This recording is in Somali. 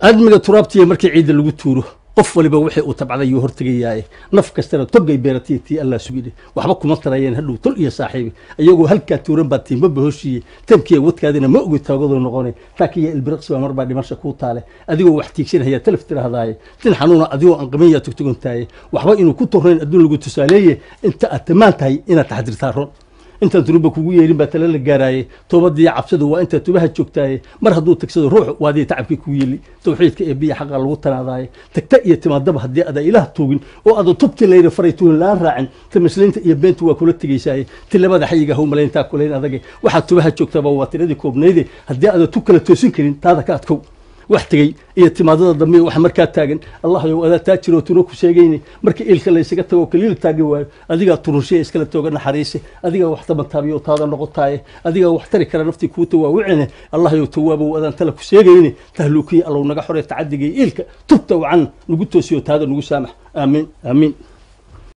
aadmiga turaabtiya markii ciidda lagu tuuro qof waliba wixii uu tabcaday yuu hortegayaaye naf kastana togay beeratiya tii allaa sugine waxba kuma tarayeen hadhow tol iyo saaxiibi iyagoo halkaa tuuran baa tiimaba hooshiiye tamkiya wadkaadina ma ogi taagadoo noqone taakiya ilbiriqsi baa marbaa dhimasha kuu taale adigoo wax tiigsanaya talaf tirahdaaye tin xanuuna adigoo aan qabanyaa tugtugantaaye waxba inuu ku tornayn adduun lagu tusaaleeye inta aad tamaan tahay inaad taxdirtaa ron intaan dunuba kugu yeelin baa tala la gaaraaye toobadiiyo cabsadu waa intaa tubaha joogtaaye mar hadduu tagsado ruux waadii tacabkii kugu yeeli tawxiidka ee biya xaqa lagu tanaadaaye tagta iyo timaadaba haddii ada ilaah tuugin oo ada tubti layra faray tuhin laan raacin ta masliinta iyo beentu waa kula tegaysaaye ti labada xayiga haw malayntaa kulayn adage waxaad tubaha joogtaaba waa tiradii koobnayde haddii ada tu kala toosin karin taada ka adkow wax tegey iyo timaadada dambe waxa markaa taagan allahayow adaa taa jiroo tuna ku sheegayni marka iilka laysaga tago kaliil taagi waayo adigaa turunshiya iskala tooga naxariise adigaa wax tabantaabiyo taada noqotaaye adigaa wax tari kara naftii kuuta waawicine allahayow tawaabow adaan tala ku sheegayni tahluukiya allow naga xoree tacadigay iilka tubta wacan nagu toosiyo taada nagu saamax aamiin aamiin